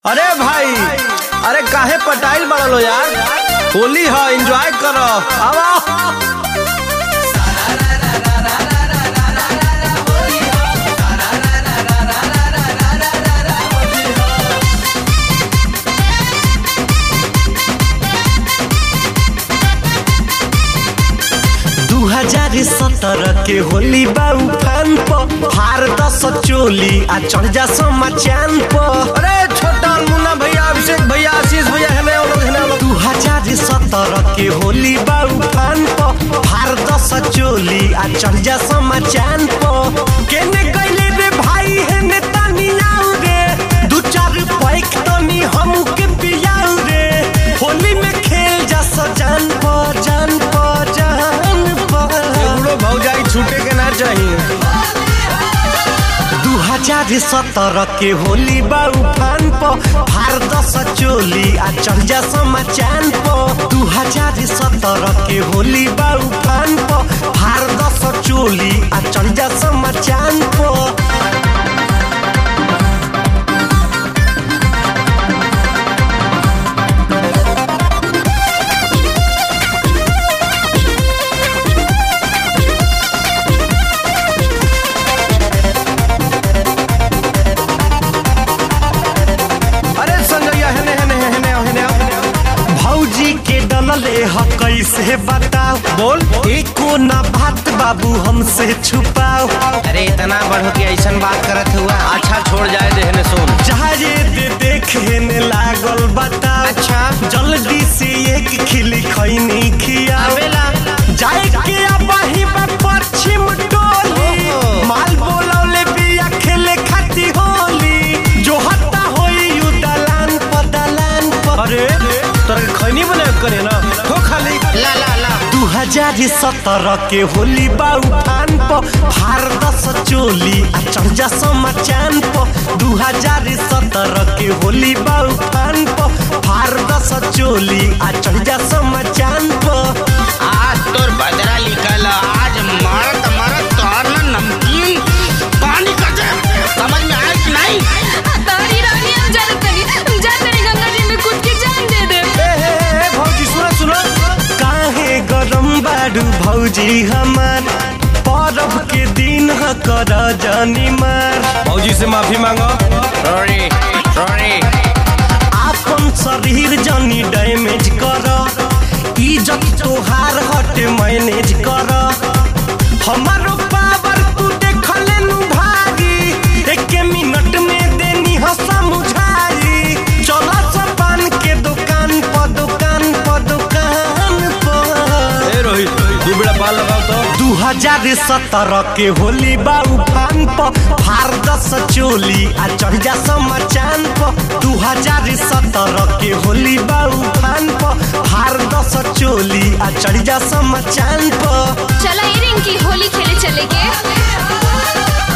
अरे भाई अरे काहे पटाइल बड़ा लो यार होली है एंजॉय करो आवा दू हजार सत्रह के होली बाऊ फान प हार दस चोली आ चढ़ जा समा चान प अरे छोटा मुन्ना भैया अभिषेक भैया आशीष भैया है ना वो लोग है ना वो लोग दू हजार सत्रह के होली बाऊ फान प हार दस चोली आ चढ़ जा समा चान प केने कैले रे भाई है ने तनी आउ रे दू चार पैक तनी हमू के पियाउ रे होली में खेल जा सजान प जान प जान प बूढ़ो भौजाई छूटे के ना चाहिए दू हजार सत्रह के होली बाऊ फान प फार दस चोली आ चढ़ जा समा चान प दू हजार सत्रह के होली बाऊ फान प फार दस चोली आ चढ़ जा समा चान प अरे संजय है ने है ने है ने है ने भौजी के डलले ह कैसे बताओ बोल एको ना बात बाबू हमसे छुपाओ अरे इतना बढ़ के ऐसा बात करत हुआ अच्छा छोड़ जाए देहने सुन जाए दे देखे ने लागल बताओ अच्छा। जल्दी से एक खिली खैनी खियाओ आवेला। जाए के अबही बा पश्चिम टोली ओहो। माल बोलौले बिया खेले खाती होली जो हत्ता होई यू दलान प दलान प अरे तोरा के खैनी बना के करे ना हो खाली ला ला ला दू हजार सत्रह के होली बाऊ फान प फार दस चोली आ चढ़ जा समा चान प दू हजार सत्रह के होली बाऊ फान प फार दस चोली आ चढ़ जा समा चान प आज तोर बदरा लिखल आज मरत मरत तोर ना नमकीन पानी कर दे समझ में आया कि नहीं तारी रानी हम जानत नहीं जा तेरे गंगा जी में कूद के जान दे दे ए हे हे हे भौजी सुनो सुनो काहे गरम बाडू भौजी हमार परब के दिन ह कर जानी मार भौजी से माफी मांगो सॉरी सॉरी आपन शरीर जनी डैमेज कर इज्जत तोहार हट मैनेज कर हमारो पावर तू देखले नु भागी एक मिनट में देनी ह समझाई चल पान के दुकान प दुकान प दुकान प ए रोहित दू बेड़ा पाल लगाओ तो दू हजार सत्रह के होली बाऊ फान प फार दस चोली आ चढ़ जा समा चान प दू हजार सत्रह के होली बाऊ फान प फार दस चोली आ चढ़ जा समा चान प चला ये रिंकी होली खेले चले के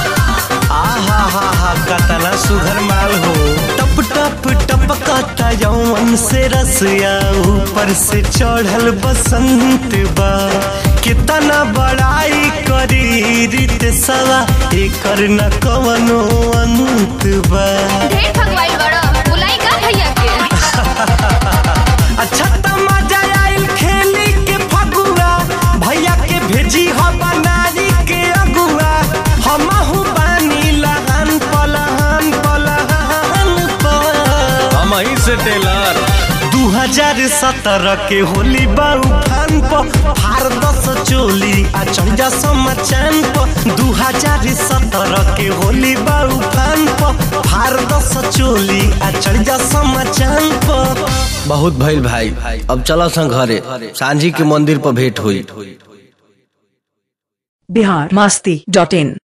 आहा हा हा कतना सुघर माल हो टप टप टपकता यौवन से रसिया ऊपर से चढ़ल बसंत बा कितना बड़ाई करी रीत सवा एकर न कवनो अंत बा ढेर भगवाई बड़ा बुलाई का भैया के अच्छा त मजा आइल खेली के फगुआ भैया के भेजी ह बनारी के अगुआ हमहु बानी लहान पलहान पलहान पर हम ही से टेलर दू हजार सत्रह के होली बाऊ फान प फार दस चोली आ चढ़ जा समा चान प दू हजार सत्रह के होली बाऊ फान प फार दस चोली आ चढ़ जा समा चान प बहुत भइल भाई अब चलो सन घरे सांझी के मंदिर पर भेंट हुई बिहार मस्ती डॉट इन